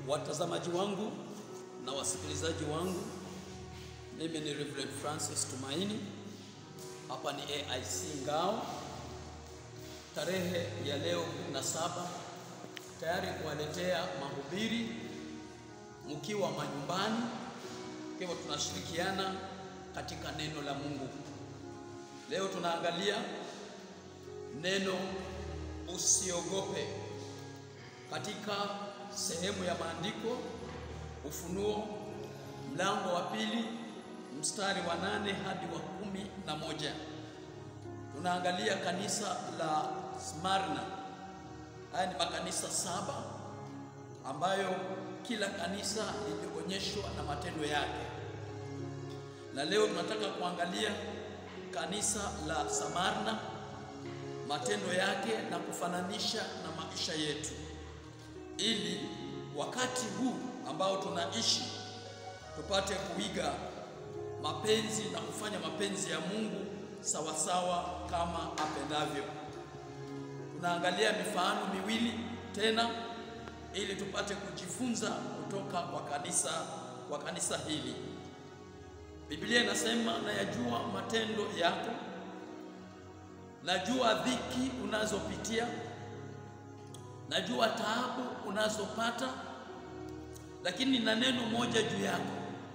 Watazamaji wangu na wasikilizaji wangu, mimi ni Reverend Francis Tumaini. Hapa ni AIC Ngao, tarehe ya leo 17 tayari kuwaletea mahubiri mkiwa manyumbani. Kwa hivyo tunashirikiana katika neno la Mungu. Leo tunaangalia neno usiogope katika sehemu ya maandiko Ufunuo mlango wa pili mstari wa nane hadi wa kumi na moja. Tunaangalia kanisa la Smarna. Haya ni makanisa saba ambayo kila kanisa lilionyeshwa na matendo yake, na leo tunataka kuangalia kanisa la Samarna, matendo yake na kufananisha na maisha yetu, ili wakati huu ambao tunaishi tupate kuiga mapenzi na kufanya mapenzi ya Mungu sawasawa kama apendavyo. Tunaangalia mifano miwili tena ili tupate kujifunza kutoka kwa kanisa kwa kanisa hili. Biblia inasema, nayajua matendo yako, najua dhiki unazopitia, najua taabu unazopata, lakini na neno moja juu yako,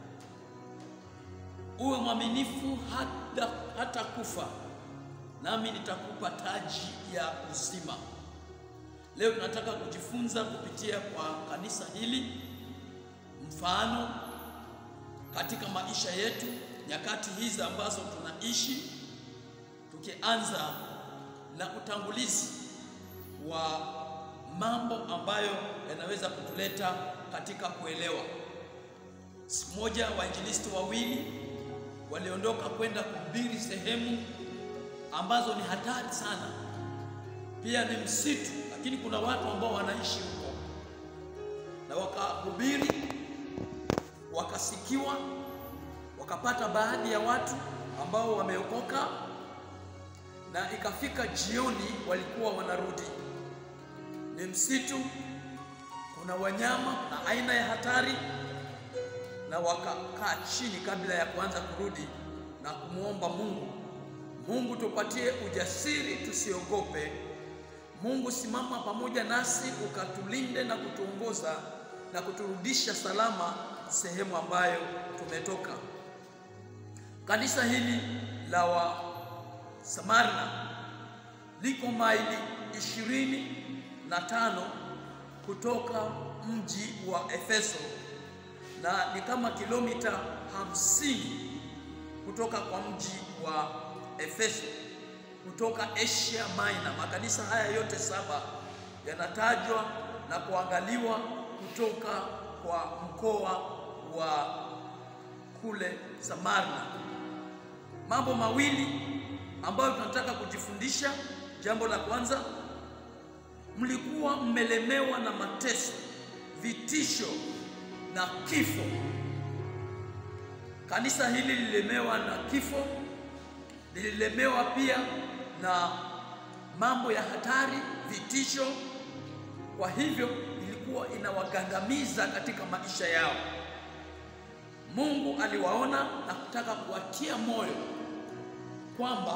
uwe mwaminifu hata, hata kufa, nami nitakupa taji ya uzima. Leo tunataka kujifunza kupitia kwa kanisa hili mfano katika maisha yetu, nyakati hizi ambazo tunaishi, tukianza na utangulizi wa mambo ambayo yanaweza kutuleta katika kuelewa. Siku moja wainjilisti wawili waliondoka kwenda kuhubiri sehemu ambazo ni hatari sana, pia ni msitu, lakini kuna watu ambao wanaishi huko, na wakahubiri, wakasikiwa, wakapata baadhi ya watu ambao wameokoka, na ikafika jioni walikuwa wanarudi. Ni msitu, kuna wanyama na aina ya hatari, na wakakaa chini kabla ya kuanza kurudi na kumwomba Mungu, Mungu tupatie ujasiri, tusiogope. Mungu simama pamoja nasi, ukatulinde na kutuongoza na kuturudisha salama sehemu ambayo tumetoka. Kanisa hili la wa Samarna liko maili ishirini na tano kutoka mji wa Efeso na ni kama kilomita hamsini kutoka kwa mji wa Efeso kutoka Asia Minor. Makanisa haya yote saba yanatajwa na kuangaliwa kutoka kwa mkoa wa kule Samarna. Mambo mawili ambayo tunataka kujifundisha. Jambo la kwanza, mlikuwa mmelemewa na mateso, vitisho na kifo. Kanisa hili lililemewa na kifo, lililemewa pia na mambo ya hatari, vitisho. Kwa hivyo ilikuwa inawagandamiza katika maisha yao. Mungu aliwaona na kutaka kuwatia moyo kwamba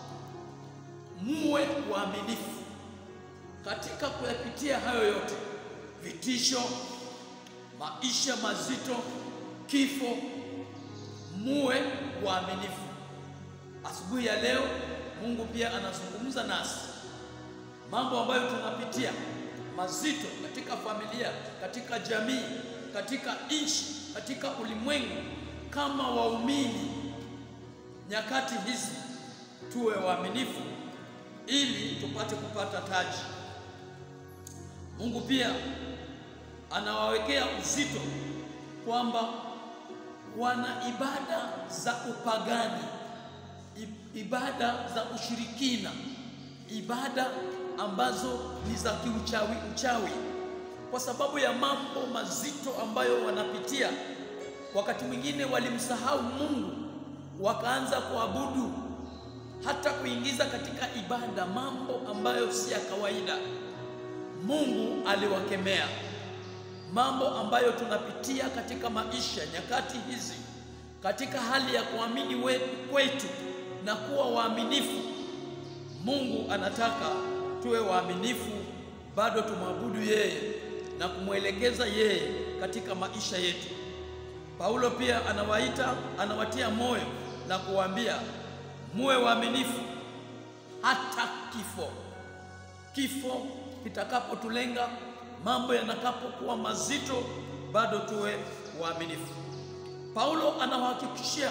muwe waaminifu katika kuyapitia hayo yote, vitisho, maisha mazito, kifo, muwe waaminifu. Asubuhi ya leo Mungu pia anazungumza nasi mambo ambayo tunapitia mazito katika familia, katika jamii, katika nchi, katika ulimwengu. Kama waumini nyakati hizi, tuwe waaminifu ili tupate kupata taji. Mungu pia anawawekea uzito kwamba wana ibada za upagani, ibada za ushirikina, ibada ambazo ni za kiuchawi uchawi, kwa sababu ya mambo mazito ambayo wanapitia. Wakati mwingine walimsahau Mungu, wakaanza kuabudu hata kuingiza katika ibada mambo ambayo si ya kawaida. Mungu aliwakemea. mambo ambayo tunapitia katika maisha nyakati hizi, katika hali ya kuamini kwetu na kuwa waaminifu. Mungu anataka tuwe waaminifu, bado tumwabudu yeye na kumwelekeza yeye katika maisha yetu. Paulo pia anawaita, anawatia moyo na kuwaambia muwe waaminifu hata kifo. Kifo kitakapotulenga, mambo yanakapokuwa mazito, bado tuwe waaminifu. Paulo anawahakikishia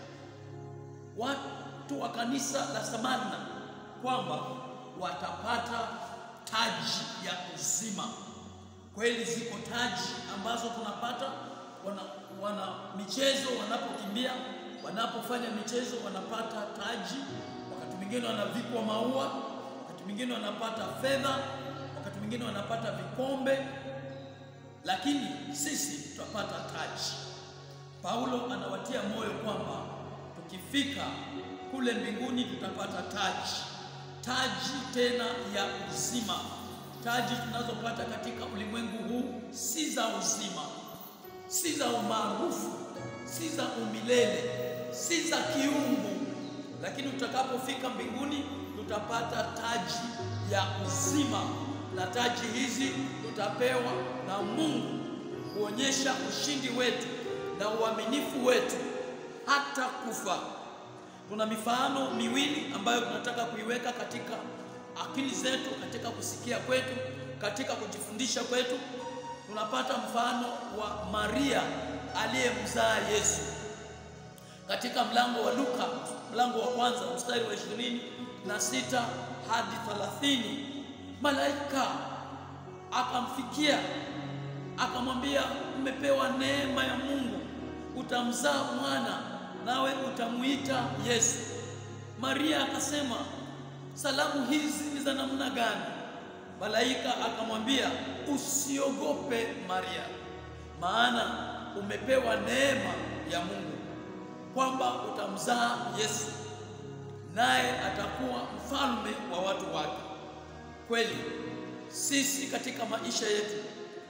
watu wa kanisa la Samarna kwamba watapata taji ya uzima. Kweli ziko taji ambazo tunapata wana, wana michezo wanapokimbia, wanapofanya michezo wanapata taji. Wakati mwingine wanavikwa maua, wakati mwingine wanapata fedha, wakati mwingine wanapata vikombe, lakini sisi tutapata taji. Paulo anawatia moyo kwamba tukifika kule mbinguni tutapata taji, taji tena ya uzima. Taji tunazopata katika ulimwengu huu si za uzima, si za umaarufu, si za umilele, si za kiungu, lakini tutakapofika mbinguni tutapata taji ya uzima, na taji hizi tutapewa na Mungu kuonyesha ushindi wetu na uaminifu wetu hata kufa. Tuna mifano miwili ambayo tunataka kuiweka katika akili zetu, katika kusikia kwetu, katika kujifundisha kwetu. Tunapata mfano wa Maria aliyemzaa Yesu katika mlango wa Luka, mlango wa kwanza mstari wa ishirini na sita hadi thelathini. Malaika akamfikia akamwambia, mmepewa neema ya Mungu, utamzaa mwana nawe utamuita Yesu. Maria akasema, salamu hizi ni za namna gani? Malaika akamwambia, usiogope Maria, maana umepewa neema ya Mungu, kwamba utamzaa Yesu, naye atakuwa mfalme wa watu wake. Kweli sisi katika maisha yetu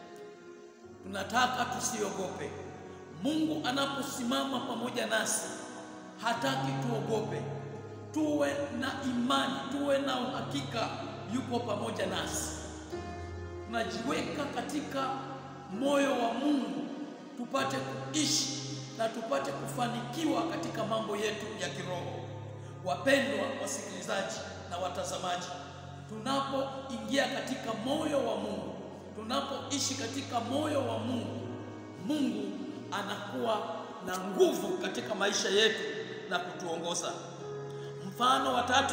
tunataka tusiogope. Mungu anaposimama pamoja nasi hataki tuogope, tuwe na imani, tuwe na uhakika yupo pamoja nasi. Tunajiweka katika moyo wa Mungu tupate kuishi na tupate kufanikiwa katika mambo yetu ya kiroho. Wapendwa wasikilizaji na watazamaji, tunapoingia katika moyo wa Mungu, tunapoishi katika moyo wa Mungu, Mungu anakuwa na nguvu katika maisha yetu na kutuongoza. Mfano wa tatu,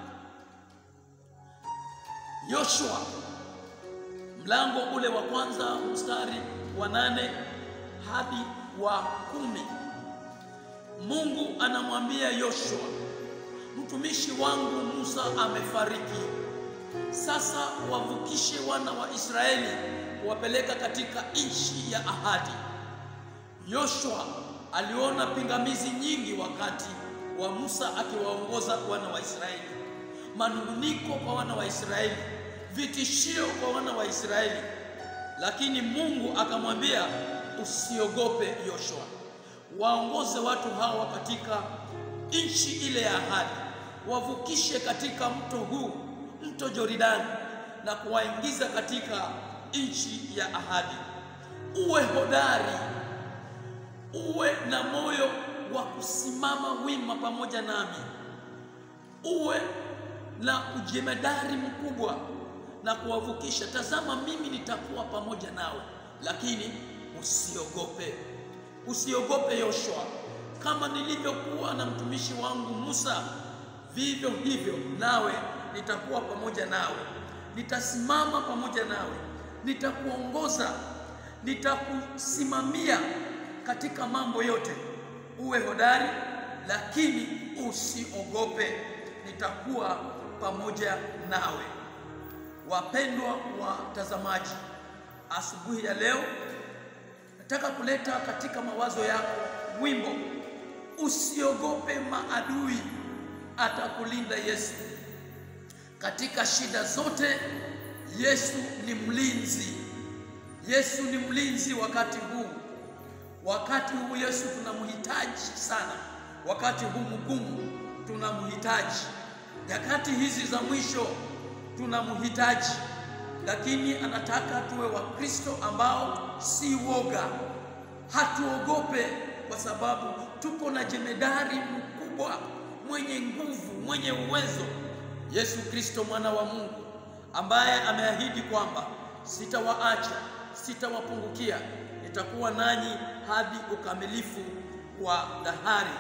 Yoshua mlango ule wa kwanza mstari wa nane hadi wa kumi. Mungu anamwambia Yoshua, mtumishi wangu Musa amefariki, sasa wavukishe wana wa Israeli kuwapeleka katika nchi ya ahadi. Yoshua aliona pingamizi nyingi wakati wa Musa akiwaongoza wana wa Israeli, manunguniko kwa wana wa Israeli, vitishio kwa wana wa Israeli, lakini Mungu akamwambia usiogope Yoshua, waongoze watu hawa katika nchi ile ya ahadi, wavukishe katika mto huu, mto Jordani, na kuwaingiza katika nchi ya ahadi. Uwe hodari uwe na moyo wa kusimama wima pamoja nami, uwe na ujemedari mkubwa na kuwavukisha. Tazama, mimi nitakuwa pamoja nawe, lakini usiogope, usiogope Yoshua. Kama nilivyokuwa na mtumishi wangu Musa, vivyo hivyo nawe nitakuwa pamoja nawe, nitasimama pamoja nawe, nitakuongoza, nitakusimamia katika mambo yote. Uwe hodari, lakini usiogope, nitakuwa pamoja nawe. Wapendwa watazamaji, asubuhi ya leo nataka kuleta katika mawazo yako wimbo usiogope maadui, atakulinda Yesu katika shida zote. Yesu ni mlinzi, Yesu ni mlinzi wakati huu. Wakati huu Yesu tunamhitaji sana, wakati huu mgumu tunamhitaji, nyakati hizi za mwisho tunamhitaji, lakini anataka tuwe Wakristo ambao si woga, hatuogope, kwa sababu tuko na jemedari mkubwa mwenye nguvu, mwenye uwezo, Yesu Kristo mwana wa Mungu, ambaye ameahidi kwamba sitawaacha, sitawapungukia, nitakuwa nanyi hadi ukamilifu wa dahari.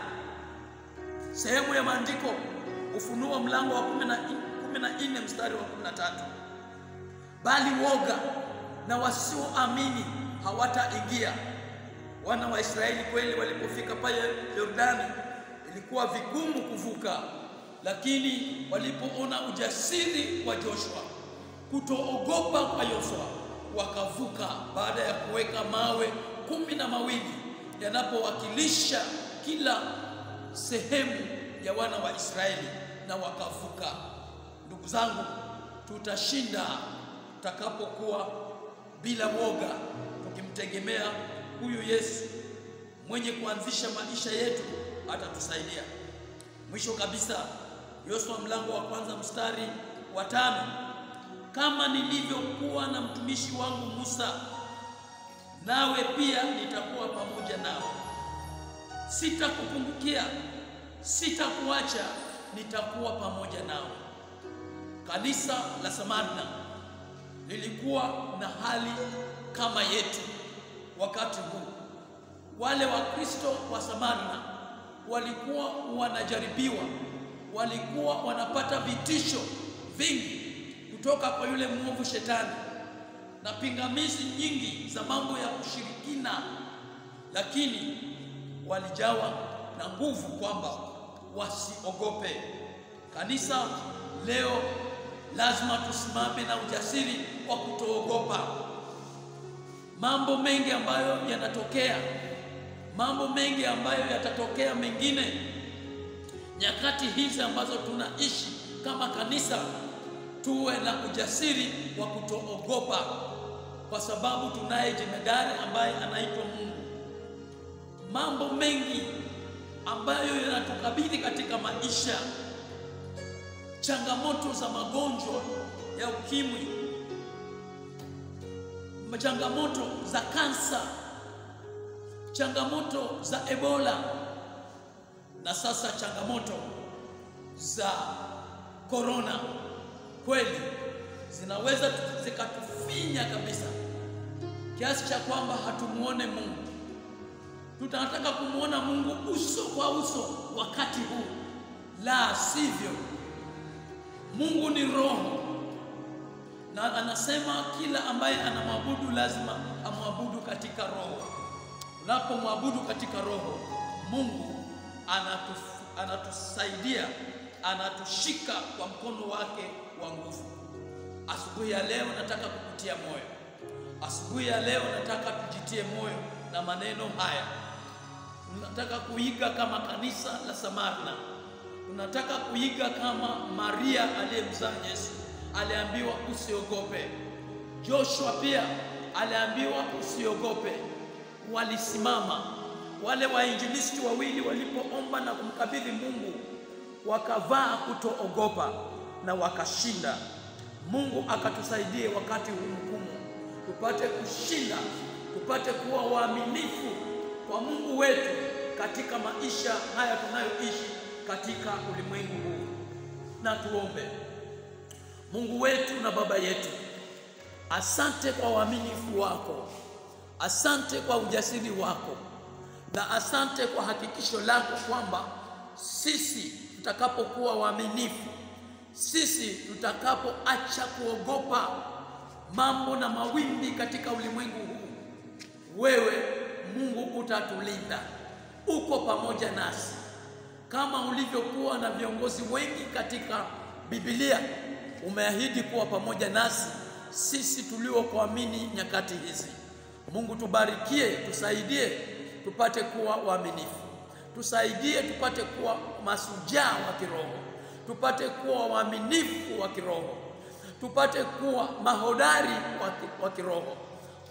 Sehemu ya maandiko Ufunuo mlango wa kumi na nne mstari wa kumi na tatu bali woga na wasioamini hawataingia. Wana wa Israeli kweli walipofika pale Yordani ilikuwa vigumu kuvuka, lakini walipoona ujasiri wa Joshua, kutoogopa kwa Yoshua, wakavuka baada ya kuweka mawe kumi na mawili yanapowakilisha kila sehemu ya wana wa Israeli na wakavuka. Ndugu zangu, tutashinda tutakapokuwa bila woga, tukimtegemea huyu Yesu mwenye kuanzisha maisha yetu, atatusaidia. Mwisho kabisa, Yoshua mlango wa kwanza mstari wa tano kama nilivyokuwa na mtumishi wangu Musa, nawe pia nitakuwa pamoja nawe, sitakupungukia, sitakuacha, nitakuwa pamoja nawe. Kanisa la Samarna lilikuwa na hali kama yetu wakati huu. Wale Wakristo wa Samarna walikuwa wanajaribiwa, walikuwa wanapata vitisho vingi kutoka kwa yule mwovu Shetani na pingamizi nyingi za mambo ya ushirikina, lakini walijawa na nguvu kwamba wasiogope. Kanisa leo lazima tusimame na ujasiri wa kutoogopa mambo mengi ambayo yanatokea, mambo mengi ambayo yatatokea mengine nyakati hizi ambazo tunaishi kama kanisa. Tuwe na ujasiri wa kutoogopa, kwa sababu tunaye jemedari ambaye anaitwa Mungu. Mambo mengi ambayo yanatukabili katika maisha, changamoto za magonjwa ya ukimwi, changamoto za kansa, changamoto za Ebola na sasa changamoto za korona, kweli zinaweza zikatufinya kabisa kiasi cha kwamba hatumuone Mungu. Tunataka kumwona Mungu uso kwa uso wakati huu, la sivyo Mungu ni roho na anasema kila ambaye anamwabudu lazima amwabudu katika roho. Unapomwabudu katika roho, Mungu anatuf, anatusaidia anatushika kwa mkono wake wa nguvu. Asubuhi ya leo nataka kukutia moyo, asubuhi ya leo nataka tujitie moyo na maneno haya. Tunataka kuiga kama kanisa la Samarna, tunataka kuiga kama Maria aliyemzaa Yesu aliambiwa usiogope. Joshua pia aliambiwa usiogope. Walisimama wale wainjilisti wawili walipoomba na kumkabidhi Mungu, wakavaa kutoogopa na wakashinda. Mungu akatusaidie wakati huu mgumu, tupate kushinda, tupate kuwa waaminifu kwa Mungu wetu katika maisha haya tunayoishi katika ulimwengu huu. Na tuombe. Mungu wetu na Baba yetu, asante kwa uaminifu wako, asante kwa ujasiri wako, na asante kwa hakikisho lako kwamba sisi tutakapokuwa waaminifu, sisi tutakapoacha kuogopa mambo na mawimbi katika ulimwengu huu, wewe Mungu utatulinda, uko pamoja nasi kama ulivyokuwa na viongozi wengi katika Biblia umeahidi kuwa pamoja nasi sisi tuliokuamini nyakati hizi. Mungu tubarikie, tusaidie tupate kuwa waaminifu, tusaidie tupate kuwa masujaa wa kiroho, tupate kuwa waaminifu wa kiroho, tupate kuwa mahodari wa kiroho.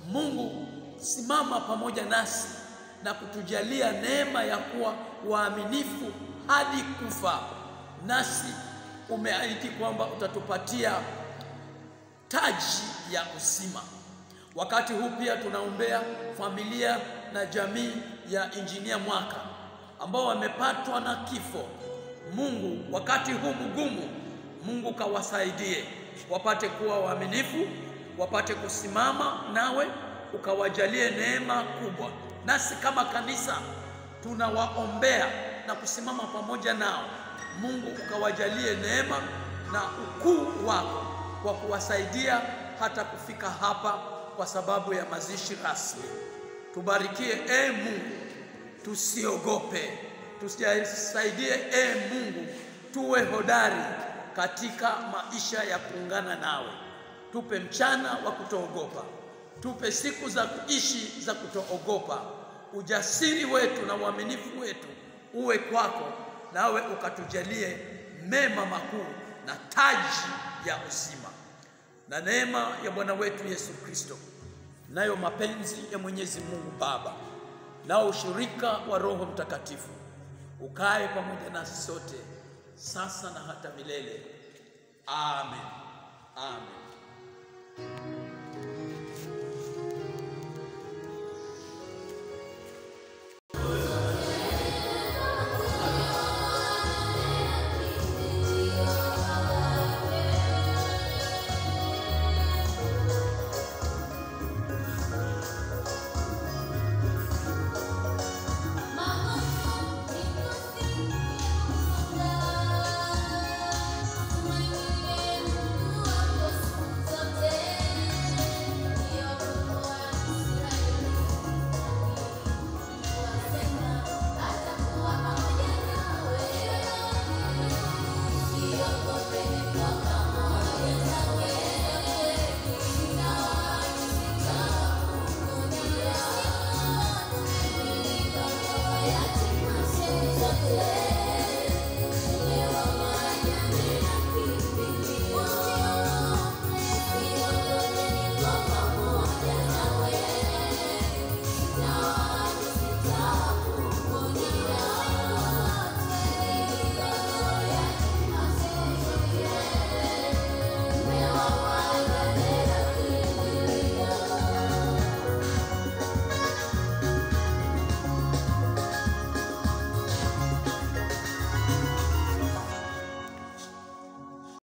Mungu, simama pamoja nasi na kutujalia neema ya kuwa waaminifu hadi kufa, nasi umeahidi kwamba utatupatia taji ya uzima. Wakati huu pia tunaombea familia na jamii ya Injinia Mwaka ambao wamepatwa na kifo. Mungu, wakati huu mgumu, Mungu kawasaidie wapate kuwa waaminifu, wapate kusimama nawe, ukawajalie neema kubwa. Nasi kama kanisa tunawaombea na kusimama pamoja nao. Mungu ukawajalie neema na ukuu wako kwa kuwasaidia hata kufika hapa kwa sababu ya mazishi rasmi. Tubarikie e Mungu, tusiogope, tusaidie e Mungu, tuwe hodari katika maisha ya kuungana nawe. Tupe mchana wa kutoogopa, tupe siku za kuishi za kutoogopa. Ujasiri wetu na uaminifu wetu uwe kwako, nawe ukatujalie mema makuu na taji ya uzima na neema ya Bwana wetu Yesu Kristo, nayo mapenzi ya Mwenyezi Mungu Baba, nao ushirika wa Roho Mtakatifu ukae pamoja nasi sote sasa na hata milele. Amen. Amen.